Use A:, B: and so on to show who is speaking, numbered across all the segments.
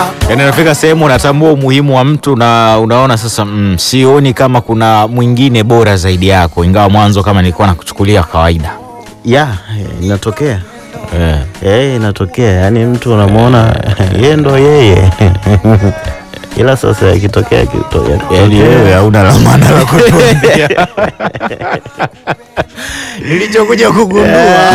A: Yaani unafika sehemu unatambua umuhimu wa mtu na unaona sasa, mm, sioni kama kuna mwingine bora zaidi yako, ingawa mwanzo kama nilikuwa nakuchukulia kawaida
B: ya inatokea
A: eh.
B: Eh, inatokea yaani mtu unamwona yeye ndo yeye ila sasa ikitokea kitu-
A: Yaani
B: yakitokea-
A: wewe hauna la maana la kutuambia. Nilichokuja kugundua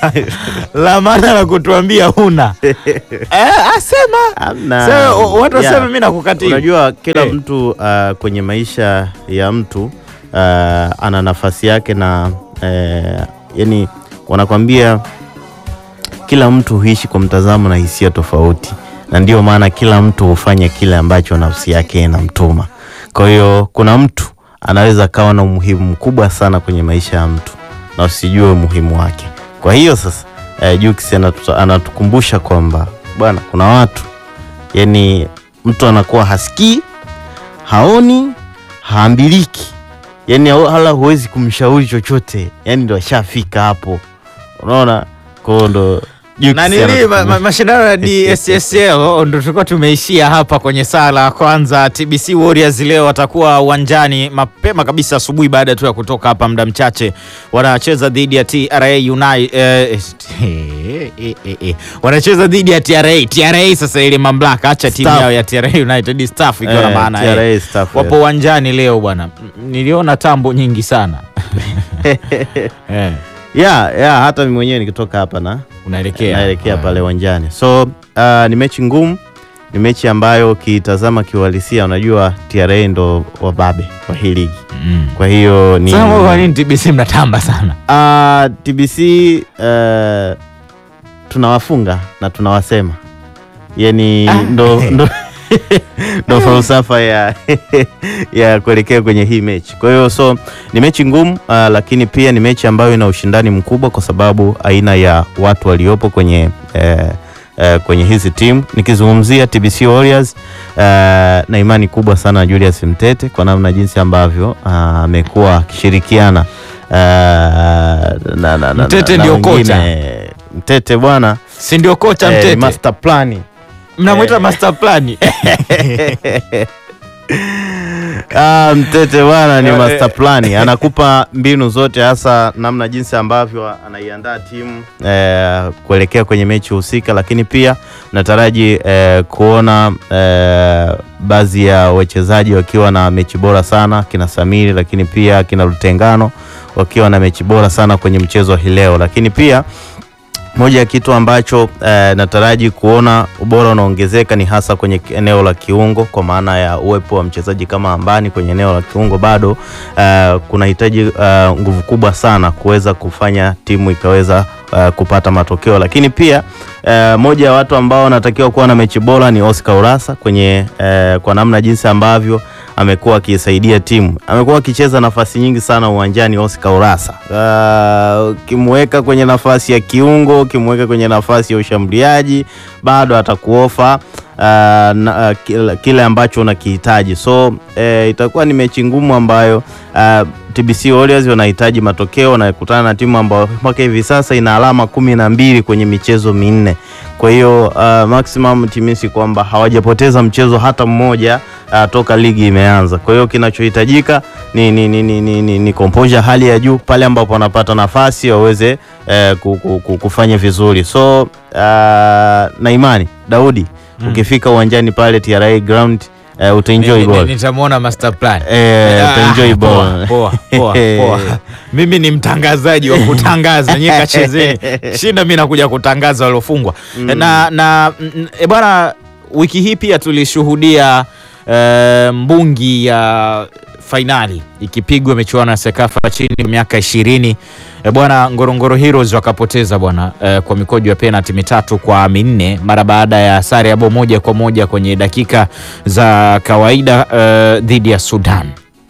A: la maana la kutuambia huna. Eh, asema.
B: Hamna.
A: Sasa watu
B: Yeah.
A: waseme mimi nakukatia.
B: Unajua kila
A: Eh.
B: mtu uh, kwenye maisha ya mtu uh, ana nafasi yake na uh, yani wanakwambia kila mtu huishi kwa mtazamo na hisia tofauti, na ndio maana kila mtu hufanya kile ambacho nafsi yake inamtuma. Kwa hiyo kuna mtu anaweza akawa na umuhimu mkubwa sana kwenye maisha ya mtu na usijue umuhimu wake. Kwa hiyo sasa eh, Jux anatu- anatukumbusha kwamba bwana, kuna watu yani mtu anakuwa hasikii, haoni, haambiliki, yani hala huwezi kumshauri chochote, yani ndo ashafika hapo, unaona. Kwa hiyo ndo Jux
A: na nili ma,
B: anatukumbusha.
A: ma, mashindano ya DSSL ndo tulikuwa tumeishia hapa kwenye saa la kwanza. TBC Warriors leo watakuwa uwanjani mapema kabisa asubuhi baada tu ya kutoka hapa muda mchache, wanacheza dhidi ya TRA United eh, eh, eh, eh, eh. wanacheza dhidi ya TRA. TRA sasa ile mamlaka, acha timu
B: Staff.
A: yao ya TRA United staff ikiwa na
B: Eh,
A: maana
B: TRA
A: eh.
B: staff,
A: wapo uwanjani leo bwana, M- niliona tambo nyingi sana eh,
B: ya ya hata mimi mwenyewe nikitoka hapa na
A: unaelekea
B: naelekea
A: Ah.
B: pale uwanjani, so uh, ni mechi ngumu, ni mechi ambayo ukitazama kiuhalisia, unajua TRA ndo wababe wa hii ligi,
A: Mm.
B: kwa hiyo ni
A: Sasa kwa nini TBC mnatamba sana?
B: uh, TBC uh, tunawafunga na tunawasema, yani ndo, ndo, ndo falsafa ya, ya kuelekea kwenye hii mechi. Kwa hiyo so ni mechi ngumu uh, lakini pia ni mechi ambayo ina ushindani mkubwa kwa sababu aina ya watu waliopo kwenye eh, eh, kwenye hizi timu nikizungumzia TBC Warriors uh, na imani kubwa sana na Julius Mtete kwa namna jinsi ambavyo ah, amekuwa akishirikiana uh, na, na, na,
A: Mtete
B: na, na
A: ndio
B: wengine.
A: kocha.
B: Mtete bwana
A: Si ndio kocha
B: eh,
A: Mtete?
B: master plan
A: Mnamwita
B: eh.
A: master plan.
B: Ah, Mtete bwana ni
A: Eh,
B: master plan, anakupa mbinu zote, hasa namna jinsi ambavyo anaiandaa timu eh, kuelekea kwenye mechi husika, lakini pia nataraji eh, kuona eh, baadhi ya wachezaji wakiwa na mechi bora sana, kina Samiri, lakini pia kina Lutengano wakiwa na mechi bora sana kwenye mchezo hii leo, lakini pia moja ya kitu ambacho eh, nataraji kuona ubora unaongezeka ni hasa kwenye eneo la kiungo, kwa maana ya uwepo wa mchezaji kama Ambani kwenye eneo la kiungo bado eh, kunahitaji eh, nguvu kubwa sana kuweza kufanya timu ikaweza eh, kupata matokeo, lakini pia eh, moja ya watu ambao wanatakiwa kuwa na mechi bora ni Oscar Urasa kwenye eh, kwa namna jinsi ambavyo amekuwa akisaidia timu, amekuwa akicheza nafasi nyingi sana uwanjani. Oscar Urasa Ah, ukimweka kwenye nafasi ya kiungo, ukimweka kwenye nafasi ya ushambuliaji, bado atakuofa ah, na, ah, kile, kile ambacho unakihitaji. So eh, itakuwa ni mechi ngumu ambayo ah, TBC Warriors wanahitaji matokeo, wanakutana na timu ambayo mpaka hivi sasa ina alama kumi na mbili kwenye michezo minne. Kwa hiyo uh, maximum timisi kwamba hawajapoteza mchezo hata mmoja uh, toka ligi imeanza. Kwa hiyo kinachohitajika ni, ni, ni, ni, ni, ni, ni composure hali ya juu pale ambapo wanapata nafasi waweze eh, ku- ku- ku- kufanya vizuri. So uh, na imani Daudi, ukifika uwanjani pale TRA ground uh, utaenjoy
A: Ni- ni-
B: goal.
A: Nitamwona master plan.
B: Eh,
A: Ah,
B: utaenjoy
A: poa,
B: ball.
A: poa, poa, poa. Mimi ni mtangazaji wa kutangaza, nyie kachezeni. Shinda mimi nakuja kutangaza waliofungwa. Na na mm, e bwana, wiki hii pia tulishuhudia eh, mbungi ya fainali ikipigwa michuano ya Sekafa chini ya miaka ishirini. E bwana, Ngorongoro Heroes wakapoteza bwana eh, kwa mikojo ya penalti mitatu kwa minne mara baada ya sare ya bao moja kwa moja kwenye dakika za kawaida eh, dhidi ya Sudan.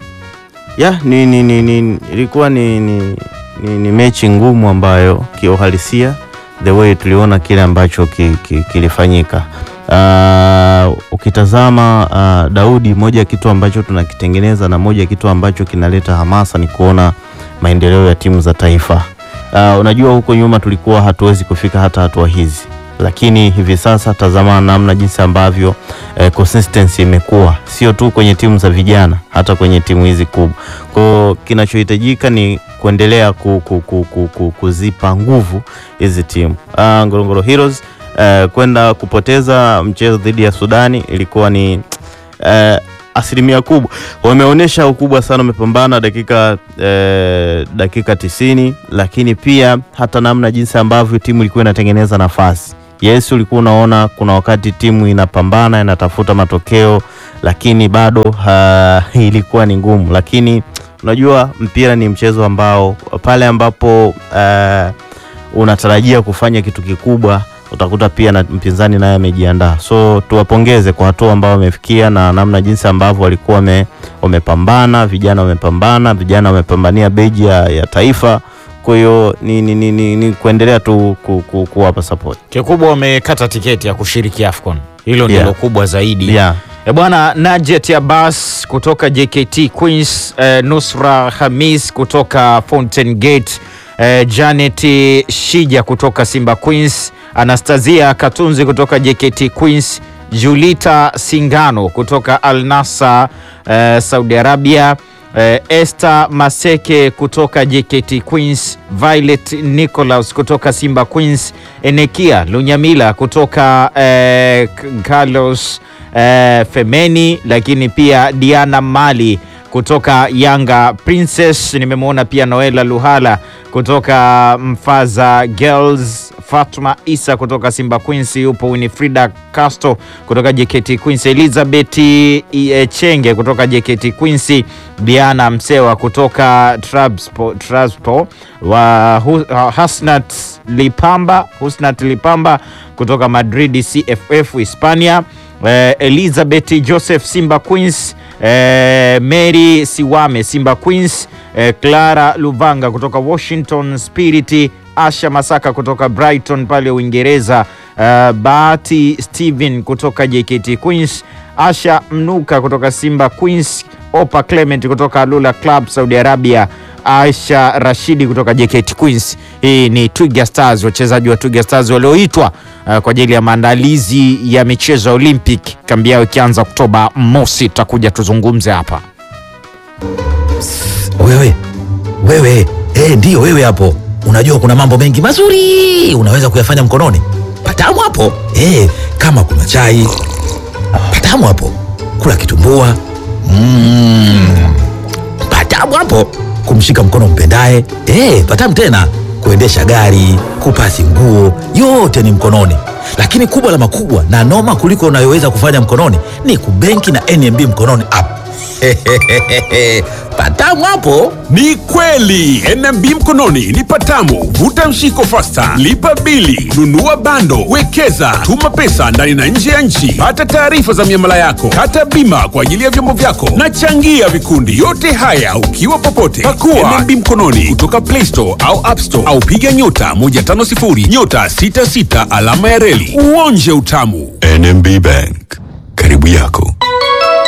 B: ya ni, ni, ni, ni, ilikuwa ni, ni, ni, ni mechi ngumu ambayo kiuhalisia the way tuliona kile ambacho ki, ki, kilifanyika. Uh, ukitazama uh, Daudi, moja ya kitu ambacho tunakitengeneza na moja ya kitu ambacho kinaleta hamasa ni kuona maendeleo ya timu za taifa. Uh, unajua huko nyuma tulikuwa hatuwezi kufika hata hatua hizi lakini hivi sasa tazama namna jinsi ambavyo eh, consistency imekuwa sio tu kwenye timu za vijana, hata kwenye timu hizi kubwa. Kwa kinachohitajika ni kuendelea ku, ku, ku, ku, ku, kuzipa nguvu hizi timu. Ah, Ngorongoro Heroes eh, kwenda kupoteza mchezo dhidi ya Sudani ilikuwa ni eh, asilimia kubwa wameonyesha ukubwa sana, wamepambana dakika eh, dakika tisini, lakini pia hata namna jinsi ambavyo timu ilikuwa inatengeneza nafasi. Yes, ulikuwa unaona kuna wakati timu inapambana inatafuta matokeo, lakini bado ha, ilikuwa ni ngumu. Lakini unajua mpira ni mchezo ambao pale ambapo eh, unatarajia kufanya kitu kikubwa utakuta pia na mpinzani naye amejiandaa. So tuwapongeze kwa hatua ambao wamefikia na namna jinsi ambavyo walikuwa wame, wamepambana, vijana wamepambana, vijana wamepambania beji ya, ya taifa. Kwa hiyo ni, ni, ni, ni, ni kuendelea tu ku, ku, kuwapa support.
A: Kikubwa wamekata tiketi ya kushiriki AFCON, hilo
B: Yeah.
A: ndilo kubwa zaidi.
B: Yeah.
A: E bwana, Najet Abbas kutoka JKT Queens, eh, Nusra Hamis kutoka Fountain Gate, eh, Janet Shija kutoka Simba Queens, Anastasia Katunzi kutoka JKT Queens, Julita Singano kutoka Al Nassr eh, Saudi Arabia, eh, Esther Maseke kutoka JKT Queens, Violet Nicholas kutoka Simba Queens, Enekia Lunyamila kutoka eh, Carlos eh, Femeni, lakini pia Diana Mali kutoka Yanga Princess. Nimemwona pia Noela Luhala kutoka Mfaza Girls, Fatma Isa kutoka Simba Queens, yupo Winifrida Castro kutoka JKT Queens, Elizabeth eh, Chenge kutoka JKT Queens, Diana Msewa kutoka Trabzonspor Trabzonspor, wa Hu- Hasnat Lipamba Husnat Lipamba kutoka Madrid CFF Hispania, eh, Elizabeth Joseph Simba Queens, eh, Mary Siwame Simba Queens, eh, Clara Luvanga kutoka Washington Spirit, Asha Masaka kutoka Brighton pale Uingereza, eh, Bahati Steven kutoka JKT Queens, Asha Mnuka kutoka Simba Queens, Opa Clement kutoka Lula Club Saudi Arabia, Aisha Rashidi kutoka JKT Queens. Hii ni Twiga Stars, wachezaji wa Twiga Stars walioitwa uh, kwa ajili ya maandalizi ya michezo ya Olympic, kambi yao ikianza Oktoba mosi. Tutakuja tuzungumze hapa.
C: Wewe wewe, eh, ndiyo wewe hapo. Unajua kuna mambo mengi mazuri unaweza kuyafanya mkononi. Patamu hapo eh, kama kuna chai patamu hapo, kula kitumbua mm, patamu hapo, kumshika mkono mpendaye eh, patamu tena, kuendesha gari, kupasi nguo, yote ni mkononi. Lakini kubwa la makubwa na noma kuliko unayoweza kufanya mkononi ni kubenki na NMB mkononi app. patamu hapo.
D: Ni kweli NMB mkononi ni patamu. Vuta mshiko fasta, lipa bili, nunua bando, wekeza, tuma pesa ndani na nje ya nchi, pata taarifa za miamala yako, kata bima kwa ajili ya vyombo vyako na changia vikundi. Yote haya ukiwa popote. Pakua NMB mkononi kutoka Play Store au App Store au piga nyota 150 nyota 66 alama ya reli uonje utamu.
E: NMB Bank, karibu yako.